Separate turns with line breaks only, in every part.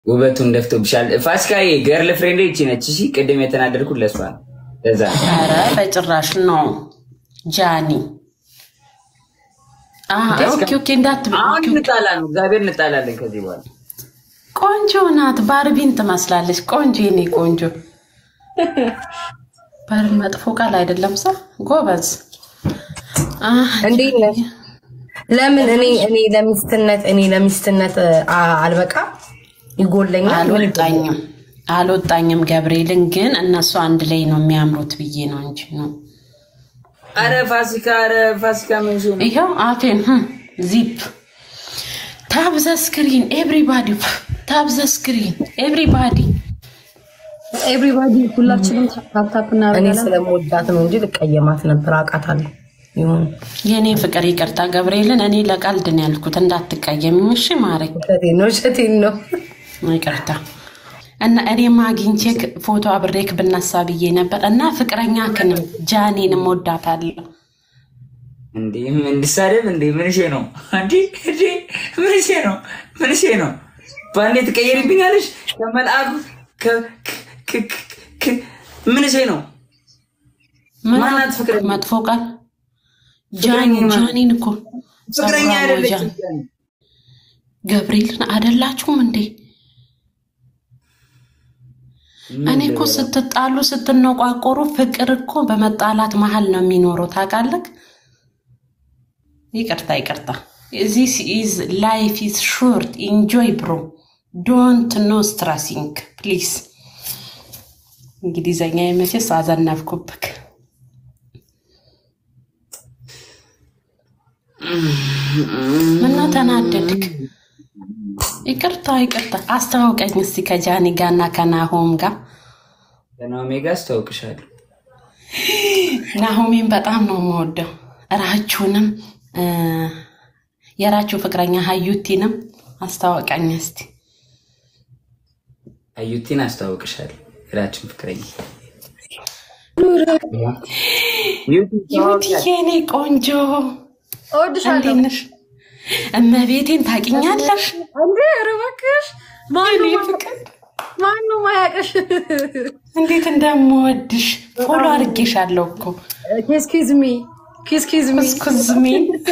ውበቱን ደፍቶብሻል። ፋሲካዬ ገርል ፍሬንድ ይቺ ነች። እሺ ቅድም የተናደድኩት ለሷ ነው። ለዛ ነው።
ኧረ በጭራሽ ነው ጃኒ። አዎ፣ ኦኬ ኦኬ፣ እንዳትበይ።
አሁን እንጣላ ነው። እግዚአብሔር እንጣላለን ከዚህ በኋላ
ቆንጆ ናት። ባርቢን ትመስላለች። ቆንጆ የኔ ቆንጆ። በር መጥፎ ቃል አይደለም። ሰ ጎበዝ። አህ፣
እንዴት ነሽ? ለምን እኔ እኔ ለሚስትነት እኔ ለሚስትነት አ- አልበቃ ይጎለኛል።
አልወጣኝም አልወጣኝም። ገብርኤልን ግን እነሱ አንድ ላይ ነው የሚያምሩት ብዬ ነው እንጂ ነው
አረ ፋሲካ፣ አረ ፋሲካ ምን ሆነ?
ይኸው አፌን ህም፣ ዚፕ ታብ ዘ ስክሪን ኤቭሪባዲ ታብ ዘ ስክሪን ኤቭሪባዲ
ኤቭሪባዲ ሁላችንም ታፕታፕ
እኔ
እናደርጋለን።
ስለምወዳት ነው እንጂ ልቀየማት ነበር። አውቃታለሁ። ይሁን
የእኔ ፍቅር ይቅርታ ገብርኤልን እኔ ለቀልድ ነው ያልኩት እንዳትቀየምኝ እሺ ማሬ
ውሸቴን ነው ውሸቴን ነው።
ይቅርታ እና እኔም አግኝቼ ፎቶ አብሬክ ብነሳ ብዬ ነበር እና ፍቅረኛ ክንም ጃኔንም ወዳታለሁ
እንዴ እንድሳደብ እንዴ ምንሽ ነው? እንዴ እንዴ ምንሽ ነው? ምንሽ ነው? በአንዴ ትቀየሪብኛለሽ? ከመልአኩ ከ- ከ- ከ- ከ- ምንሽ ነው?
ምን
ማናት ፍቅረኛ?
መጥፎ ቃል ጃኒ
ፍቅረኛ ማን?
ጃኒን እኮ
ፍቅረኛ
ጸጉሯ ነው
አይደለችም።
ጃኒ። ገብርኤልን አደላችሁም እንዴ? እኔ እኮ ስትጣሉ ስትነቋቆሩ ፍቅር እኮ በመጣላት መሀል ነው የሚኖረው ታውቃለህ። ይቅርታ ይቅርታ። ዚስ ኢዝ ላይፍ ኢዝ ሾርት ኢንጆይ ብሮ ዶንት ኖ ስትራሲንግ ፕሊዝ። እንግሊዘኛ የመቼስ አዘነብኩብክ። ምነው ተናደድክ? ይቅርታ ይቅርታ። አስተዋውቀኝ እስቲ ከጃኒ ጋር እና ከናሆም ጋር።
ከናኦሚ ጋር አስተዋውቅሻለሁ።
ናሆሜን በጣም ነው የምወደው። እራችሁንም እ የራችሁ ፍቅረኛ ሀዩቲንም አስተዋውቀኝ እስቲ።
አዩቲን አስተዋውቅሻለሁ። የራችን ፍቅረኛ
ዩቲዬ እኔ ቆንጆ
እወድሻለሁ።
እንዴት ነሽ? እመቤቴን ታውቂኛለሽ?
እንዴ ኧረ እባክሽ
የኔ ፍቅር
ማነው ማያውቅሽ?
እንዴት እንደምወድሽ ፎሎ አድርጌሻለሁ እኮ
ኪስ ኪዝ ሚ ኪስ ኪዝ ሚ
እስኩዝሜ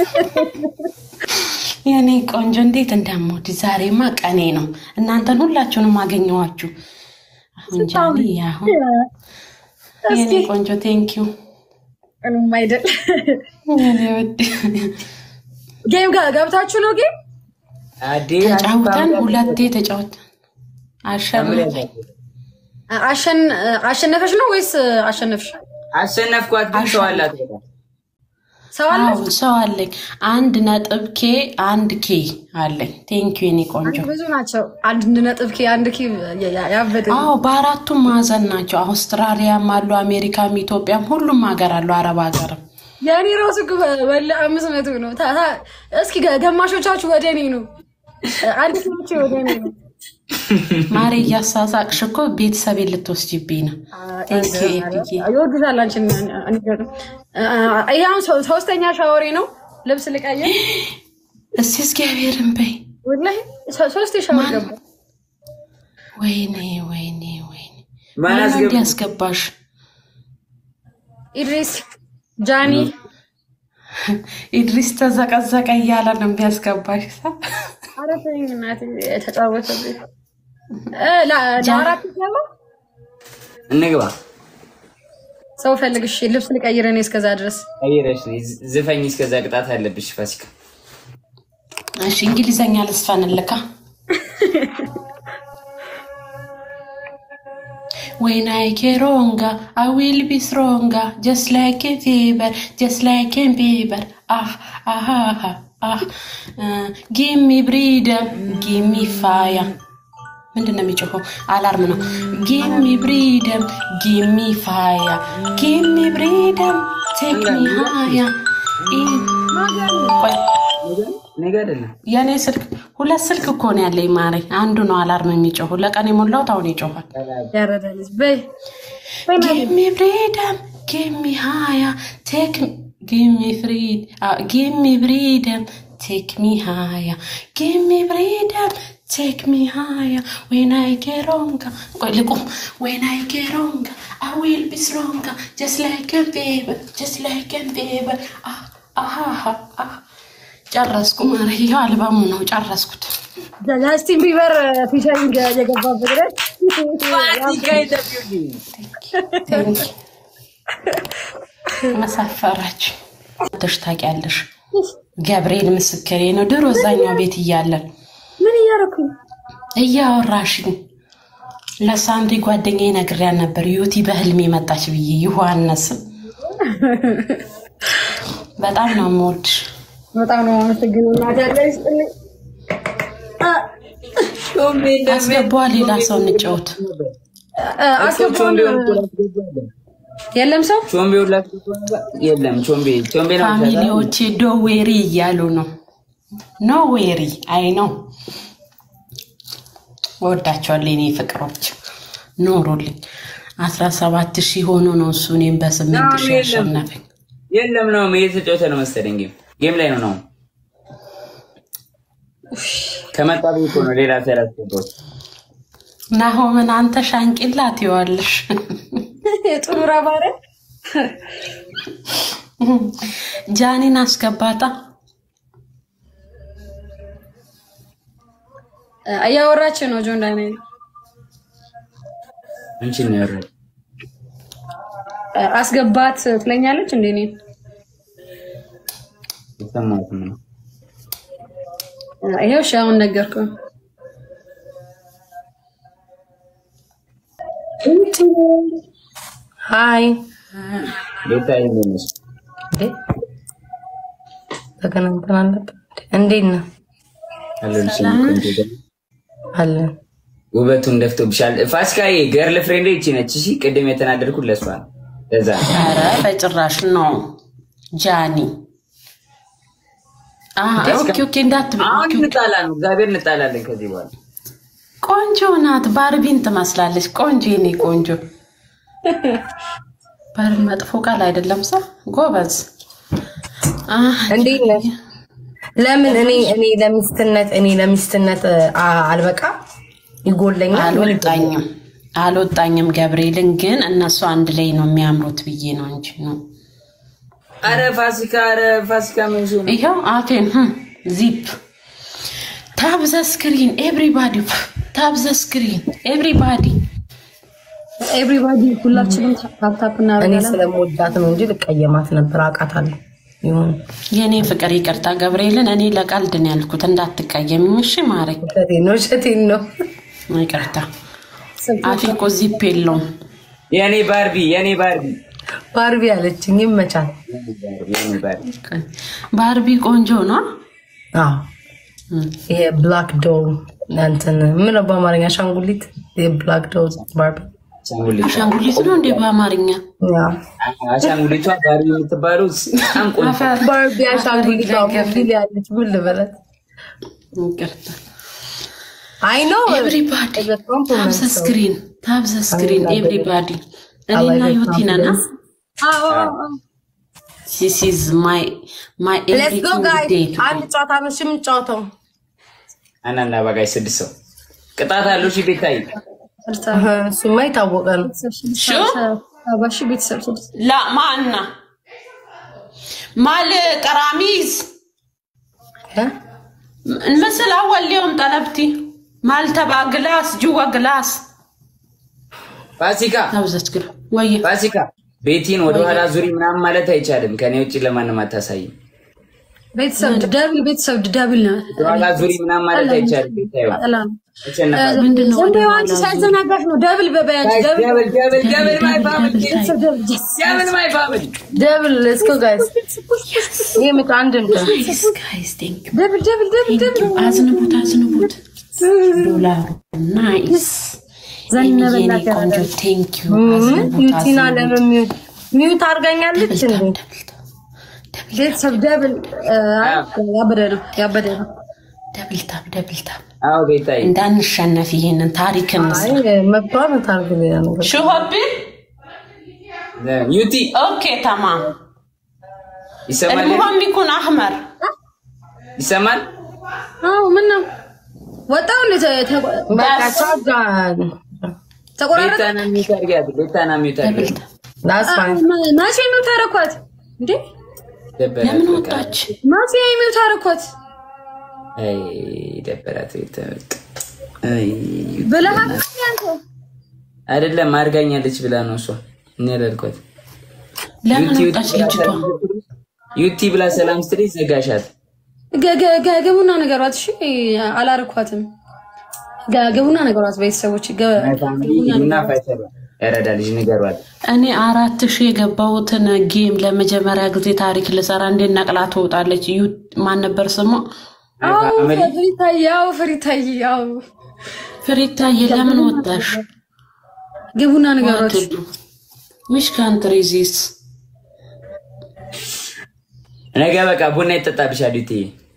የኔ ቆንጆ እንዴት እንደምወድሽ። ዛሬማ ቀኔ ነው። እናንተን ሁላችሁንም አገኘኋችሁ። አሁን ጃኒ አሁን የኔ ቆንጆ ቴንኪዩ
ምንም አይደል።
የኔ ውድ
ጌም ጋ- ገብታችሁ ነው ጌም
አዴ
ተጫውተን ሁለቴ ተጫውተን አሸነፍ
አሸን- አሸነፈሽ ነው ወይስ አሸነፍሽ?
አሸነፍኳት። ግን ሰው አላት በጣም
ሰው አለ
አዎ ሰው አለኝ። አንድ ነጥብ ኬ አንድ ኬ አለኝ። ቴንኪዩ የኔ ቆንጆ።
ብዙ ናቸው። አንድ ነጥብ ኪ አንድ ኪ ያ- ያበደ
አዎ በአራቱም ማዕዘን ናቸው። አውስትራሊያም አሉ፣ አሜሪካም፣ ኢትዮጵያም ሁሉም ሀገር አሉ፣ አረብ ሀገርም።
የእኔ ራሱ እኮ በለ አምስት መቶ ነው። ታ- ታ- እስኪ ገ- ገማሾቻችሁ ወደ እኔ ነው። አንድ ኪሎች ወደ እኔ ነው።
ማሬ እያሳሳቅሽ እኮ ቤተሰቤን ልትወስጂብኝ ነው። ቴንኪዩ ኤፒዬ።
ይወዱታል አንቺን። ይሄ አሁን ሶ- ሶስተኛ ሻወሬ ነው። ልብስ ልቀይር
እስቲ እግዚአብሔርን በይ።
ወላሂ ሶ- ሶስት ሻወር ገባ።
ወይኔ ወይኔ ወይኔ
ማን
ማነው
አስገባ?
እንዲያስገባሽ?
ኢድሪስ ጃኒ
ኢድሪስ ተዘቀዘቀ እያለ ነው የሚያስገባሽ።
ኧረ ተይኝ እናቴ ተጫወተብኝ። እ ለ- ለአራት ገባ
እንግባ።
ሰው ፈልግሽ ልብስ ልቀይር እኔ እስከዛ ድረስ
ቀይረሽ ነይ። ዝፈኝ እስከዛ ቅጣት አለብሽ ፋሲካ።
እሺ እንግሊዘኛ ልስፈንልካ። When I get stronger, I will be stronger, just like a fever, just like a fever. Ah, ah, ah, ah, ah. Uh, give me freedom, give me fire. ምንድን ነው የሚጮኸው? አላርም ነው። ጊቭ ሚ ብሪደም ጊቭ ሚ ፋያ ጊቭ ሚ ብሪደም ቴክ ሚ ሃያ ቆይ
ነገ አይደለም
የእኔ ስልክ ሁለት ስልክ እኮ ነው ያለኝ ማሬ። አንዱ ነው አላርም የሚጮሁ ለቀን የሞላሁት አሁን ይጮኋል።
ያረዳ ልጅ በይ
ጊቭ ሚ ብሪደም ጊቭ ሚ ሃያ ቴክ ጊቭ ሚ ፍሪድ ጊቭ ሚ ብሪደም ቴክ ሚ ሃያ ጊቭ ሚ ብሪደም ቴክ ሚ ሃያ ዌን አይ ጌት ሮንጋ ቆይ ልቁም ዌን አይ ጌት ሮንጋ አይ ዊል ቢ ስትሮንጋ ጀስት ላይክ ኤ ቤበር ጀስት ላይክ ኤ ቤበር አሃሃ ጨረስኩ። ማረ ይኸው አልበሙ ነው ጨረስኩት።
ጃስቲን ቢበር ፊቸሪንግ የገባበት ላይ
መሳፈራች ተሽ ታውቂያለሽ። ገብርኤል ምስክሬ ነው። ድሮ እዛኛው ቤት እያለን
ምን እያደረኩ
እያወራሽኝ ለሳንዲ ጓደኛዬ ነግሬያት ነበር። ዩቲ በህልሜ መጣች ብዬ ዮሐንስም በጣም ነው የምወድሽ።
በጣም ነው የማመሰግነው። እናቴ ያለ ይስጥልኝ።
አስገቧ ሌላ ሰው እንጫወት።
አስገባውን የለም ሰው
ቾምቤ ሁላችሁ የለም ቾምቤ ቾምቤ ነው
ፋሚሊዎቼ ዶዌሪ እያሉ ነው። ኖ ዌሪ አይ ነው ወዳቸዋለሁ የኔ ፍቅሮች ኖሩልኝ። አስራ ሰባት ሺህ ሆኖ ነው እሱ እኔም በስምንት ሺህ ያሸነፈኝ።
የለም ነው እየተጫወተ ነው መሰለኝ። ጌም ጌም ላይ ነው ነው ከመጣ ቤት ነው ሌላ ሰራት ነው
ናሆምን አንተ ሻንቂላ ትይዋለሽ።
የጥሩራ ባረ
ጃኒን አስገባታ።
እያወራች ነው ጆን ዳንኤል
አንቺ ነው ያወራው
አስገባት ትለኛለች እንዴ እኔን
የሰማሁት ነው
ይሄው እሺ አሁን ነገርኩህ
ሀይ
ቤታ ይመለስ
እንዴ ተገናኝተን አልነበር? እንዴት ነህ?
አለን ቆንጆ
አለን።
ውበቱን ደፍቶብሻል። ፋሲካዬ ገርል ፍሬንድ ይቺ ነች። እሺ ቅድም የተናደድኩት ለሷ ነው። ለዛ ነው።
ኧረ በጭራሽ ነው ጃኒ። አሀ፣ ኦኬ ኦኬ፣ እንዳትበይ።
አሁን እንጣላ ነው። እግዚአብሔር እንጣላለን ከዚህ በኋላ
ቆንጆ ናት። ባርቢን ትመስላለች። ቆንጆ የኔ ቆንጆ። ባር መጥፎ ቃል አይደለም። ሰ ጎበዝ። አህ፣
እንዴት ነህ? ለምን እኔ እኔ ለሚስትነት እኔ ለሚስትነት አ- አልበቃ ይጎለኛል።
አልወጣኝም አልወጣኝም። ገብርኤልን ግን እነሱ አንድ ላይ ነው የሚያምሩት ብዬ ነው እንጂ ነው
አረ ፋሲካ፣ አረ ፋሲካ ምን ሲሆን ነው?
ይኸው አፌን ህም፣ ዚፕ ታብ ዘ ስክሪን ኤቭሪባዲ ታብ ዘ ስክሪን ኤቭሪባዲ
ኤቭሪባዲ ሁላችንም ታፕታፕ
እኔ
እናደርጋለን
ስለምወዳት ነው እንጂ ልቀየማት ነበር። አውቃታለሁ። ይሁን
የእኔ ፍቅር ይቅርታ ገብርኤልን እኔ ለቀልድ ነው ያልኩት እንዳትቀየምኝ እሺ ማሬ
ውሸቴን ነው ውሸቴን ነው።
ይቅርታ አፌ እኮ ዚፕ የለውም
የኔ ባርቢ፣ የኔ ባርቢ፣
ባርቢ አለችኝ። ይመቻል።
የኔ ባርቢ።
ባርቢ ቆንጆ ነው
አዎ ይሄ ብላክ ዶል እንትን ምን ነው በአማርኛ አሻንጉሊት? የብላክ ዶል ባርቢ
አሻንጉሊት
አሻንጉሊት ነው እንዴ በአማርኛ
ያ
አሻንጉሊቷ ባርቢ የምትባለው በጣም ቆንጆ
አፈር
ባርቢ አሻንጉሊት ቢል ያለች ምን ልበለት?
ይቅርታ
አይ ኖ
ኤቭሪባዲ ታብ ዘ ስክሪን ታብ ዘ ስክሪን ኤቭሪባዲ እኔና ዩቲ ነና ዚስ ኢዝ ማይ ማይ
ሌትስ ጎ
ኤቭሪቲንግ
ጋይስ።
ዴይ
አንድ ጨዋታ ነው እሺ የምንጫወተው።
አናና ባጋይ ስድስት ሰው ቅጣት አለው። እሺ ቤታይ
እህ፣ እሱማ የታወቀ ነው።
ባሺ ቤተሰብ ስድስት
ላ ማና ማል ቀራሚዝ
እ?
ምስል አወል ሊዮም ጠለብቲ ማል ተባ ግላስ ጅዋ ግላስ
ፋሲካ
ታብዘች ግላ ወየ
ፋሲካ ቤቲን ወደኋላ ዙሪ ምናምን ማለት አይቻልም። ከኔ ውጭ ለማንም አታሳይም።
ቤተሰብ ደብል ቤተሰብ ደብል ነው
ወደኋላ ዙሪ ምናምን ማለት አይቻልም። ቤታዩ
ጠላ ነው
ተሸነፋል።
ምንድን ነው
ዘንድ
ወደ
አንቺ
ኋላ
ሳይዘናጋሽ ነው ደብል በበያች ደብል
ደብል ደብል ደብል ማይ ፋሚሊ
ቤተሰብ ደብል yes.
ደብል ማይ ፋሚሊ
ደብል ሌትስ ጎ ጋይስ። ይሄ ምት አንድ እንደ
ጋይስ ጋይስ ቴንክ ዩ
ደብል ደብል ደብል
ቴንክ ዩ አዝንቡት አዝንቡት ዶላሩ ናይስ
ዘነበላ
የኔ ቆንጆ ቴንክ ዩ
ምን
አዝንቡት
ዩቲና
አዝንቡት
ለምን ሚዩት ሚዩት አድርጋኛለች እንዴ?
ቤተሰብ ደብል ያበደ ነው ያበደ ነው
ደብል ታብ ደብል ታብ
አዎ ቤታይ
እንዳንሸነፍ ይሄንን ታሪክ እንስራ
አይ መብቷን ታርግ ሌላ ነገር
ሽሆቢ
ዩቲ
ኦኬ ተማም
ይሰማል
المهم يكون احمر
ይሰማል።
አዎ ምን ነው ወጣው እንደ ተ- ተ-
በቃ ቻጋን
ተቆራረጠ።
ቤታና ሚዩት አድርጊያት። ቤታና ሚዩት አድርጊያት።
ላስ ፋይን
መ- መቼ የሚውት አደረኳት እንዴ?
ደበራት
ለምን
በቃ።
ወጣች?
መቼ የሚውት አደረኳት
አይ ደበራት። ቤታ በቃ አይ
ብለሃል አንተ?
አይደለም አድርጋኛለች ብላ ነው እሷ። እኔ አላልኳት።
ለምን
ዩቲ
ወጣች ልጅቷ?
ዩቲ ብላ ሰላም ስትለኝ ዘጋሻት።
ገ- ገ- ገ- ግቡና ነገሯት። እሺ አላረኳትም። ገ- ግቡና ነገሯት ቤተሰቦች። ገ-
እና ፋይተር ያረዳ ልጅ ንገሯት።
እኔ አራት ሺህ የገባሁትን ጌም ለመጀመሪያ ጊዜ ታሪክ ልሰራ እንዴት ነቅላ ትወጣለች? ዩ ማን ነበር ስሟ?
አዎ
ፋሚሊ
ፍሪታይ፣ ያው ፍሪታይ፣ ያው
ፍሬታዬ ለምን ወጣሽ?
ግቡና ነገሯት።
ዊች ካንትሪ ዚስ?
ነገ በቃ ቡና ይጠጣብሻል ዩቲ።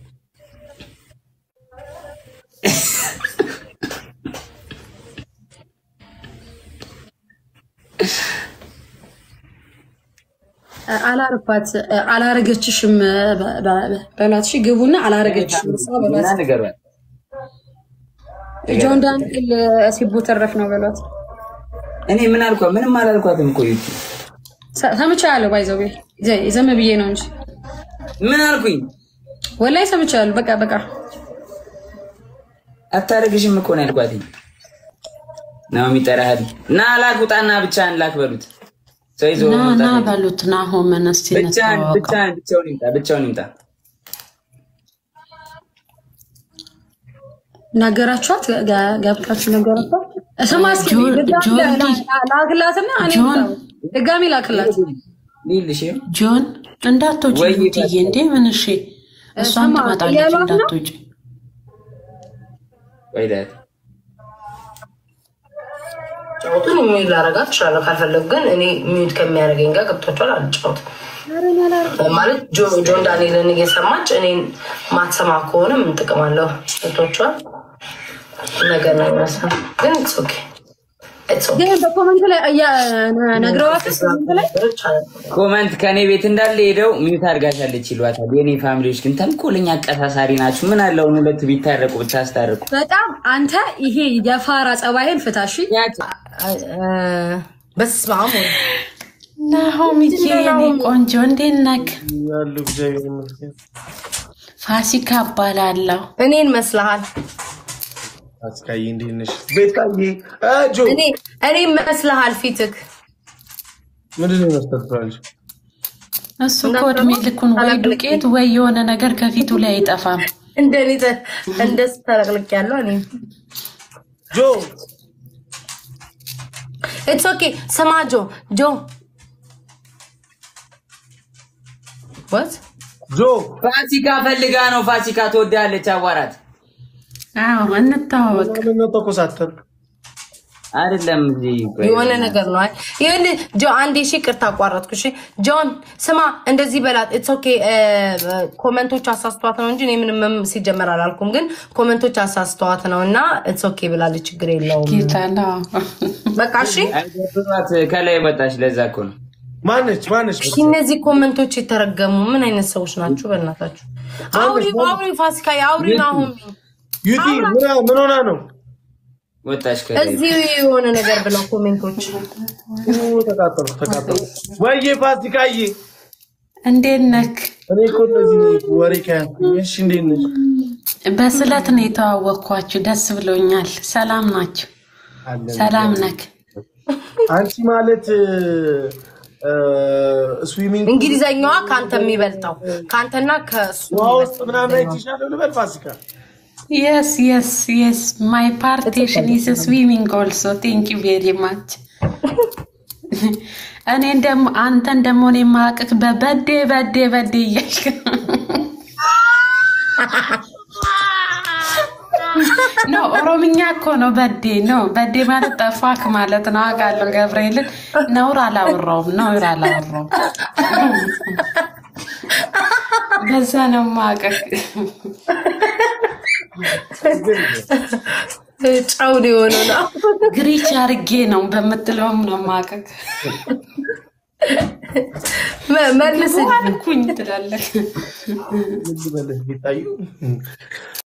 አላረኳት አላረገችሽም በ- በ- በሏት። እሺ ግቡና አላረገችሽም እሷ
እና
በሏት።
ንገሯት።
ጆን ዳንኤል ሲቡ ተረፍ ነው በሏት።
እኔ ምን አልኳት? ምንም አላልኳትም እኮ ዩቲ።
ሰ- ሰምቻለሁ። ባይዘው ዘም ብዬ ነው እንጂ
ምን አልኩኝ?
ወላይ ሰምቻለሁ። በቃ በቃ
አታደርግሽም እኮ ነው ያልኳትኝ። ነው የሚጠራህል እና ላክ ውጣና ብቻህን ላክ በሉት። ሰው ይዞ
ና ና
መምጣት
በሉት ናሆምን እስቲ
ብቻህን
እንተዋወቀው።
ብቻህን ብቻውን ይምጣ ብቻውን ይምጣ።
ነገራችኋት ጋ- ገብታችሁ ነገራችኋት። ስማ እስኪ
ጆን-
ድጋሚ
ጆን
ላ-
ዲ-
ላ- ላክላትና እኔ
ጆን-
እመጣለሁ። ድጋሚ ላክላት።
ሊልሽ
ጆን እንዳትወጪ
ወይ
ዩትዬ፣ እንዴ ምን እሺ፣ እሷም
ስማ፣
ትመጣለች
እያሏት ነው?
እንዳትወጪ።
ወይ ዳት
ጫወቱን ሚዩት ላረጋት እችላለሁ ካልፈለጉ ግን እኔ ሚዩት ከሚያደርገኝ ጋር ገብቷቸዋል አልጫወትም ማለት ጆ- ጆን ዳንኤልን እየሰማች እኔን ማትሰማ ከሆነ ምን ጥቅም አለው ገብቷቸዋል ነገር ነው የሚመስለው ግን ኢትስ ኦኬ ኢትስ ኦኬ
ግን በኮመንት ላይ እያ- ነግረዋት ኮመንት ላይ
ኮመንት ከኔ ቤት እንዳለ ሄደው ሚዩት አድርጋሻለች ይሏታል። የኔ ፋሚሊዎች ግን ተንኮለኛ አቀሳሳሪ ናችሁ። ምን አለውን ሁለቱ ቢታረቁ ብታስታርቁ።
በጣም አንተ ይሄ የፋራ ጸባይን ፍታሺ።
በስመ አብ ወልድ
ናሆምዬ የኔ ቆንጆ እንዴት ነክ?
ያሉ እግዚአብሔር ይመስገን።
ፋሲካ እባላለሁ።
እኔን መስልሃል
አስካዬ እንዴት ነሽ? ቤታዬ እ ጆ
እኔ እኔን መስልሃል ፊትክ
ምንድን ነው መስጠት ትላለች?
እሱ እኮ እድሜ ልኩን ወይ ዱቄት ወይ የሆነ ነገር ከፊቱ ላይ አይጠፋም።
እንደኔ ተ- እንደሱ ተለቅልቅ ያለው እኔ
ጆ
ኢትስ ኦኬ ስማ ጆ ጆ ወት
ጆ
ፋሲካ ፈልጋ ነው። ፋሲካ ትወዳለች። አዋራት
አዎ እንተዋወቅ።
ምንድን ነው ተኮሳተር?
አይደለም እዚህ ቆይ።
የሆነ ነገር ነው። አይ ይሁን ጆ አንዴ እሺ፣ ቅርታ አቋረጥኩ። እሺ ጆን ስማ፣ እንደዚህ በላት። ኢትስ ኦኬ ኮመንቶች አሳስተዋት ነው እንጂ እኔ ምንም ሲጀመር አላልኩም፣ ግን ኮመንቶች አሳስተዋት ነው እና ኢትስ ኦኬ ብላለች። ችግር የለውም
ጌታ ነው።
በቃ እሺ።
አይደብሯት ከላይ ወጣች። ለዛ እኮ ነው
ማነች ማነች?
እሺ እነዚህ ኮመንቶች የተረገሙ ምን አይነት ሰዎች ናችሁ? በእናታችሁ አውሪ አውሪ፣ ፋሲካ አውሪ ነው አሁን
ዩቲ ምን ምን ሆና ነው?
ወጣች ከላይ
እዚህ የሆነ ነገር ብለው ኮሜንቶች
ኡ፣ ተቃጠሉ ተቃጠሉ። ወይዬ ፋሲካዬ
እንዴት ነክ?
እኔ እኮ እንደዚህ ነው ወሬ ከያዝኩኝ። እሺ እንዴት ነሽ?
በስለት ነው የተዋወቅኳችሁ። ደስ ብሎኛል። ሰላም ናችሁ?
አለን።
ሰላም ነክ?
አንቺ ማለት ስዊሚንግ
እንግሊዘኛዋ ከአንተ የሚበልጠው ከአንተና ከሱ
ውሃ ውስጥ ምናምን አይችሻለሁ ልበል ፋሲካ
የስ የስ የስ ማይ ፓርቴሽን ኢስ ስዊሚንግ ኦልሶ ቴንክ ዩ ቬሪ ማች። እኔን ደግሞ አንተን ደግሞ እኔ የማያውቅህ በበዴ በዴ በዴ እያልክ ኖ ኦሮምኛ እኮ ነው በዴ ነው በዴ ማለት ጠፋክ ማለት ነው። አውቃለሁ ገብርኤልን ነውር አላወራውም ነውር አላወራውም። በዛ ነው የማውቅህ።
ጨውን የሆነው ነው።
ግሪች አርጌ ነው በምትለውም ነው የማውቅህ።
መ- መልስ እንጂ።
አልኩኝ ትላለህ።
ምን ልበልህ ቤታዩ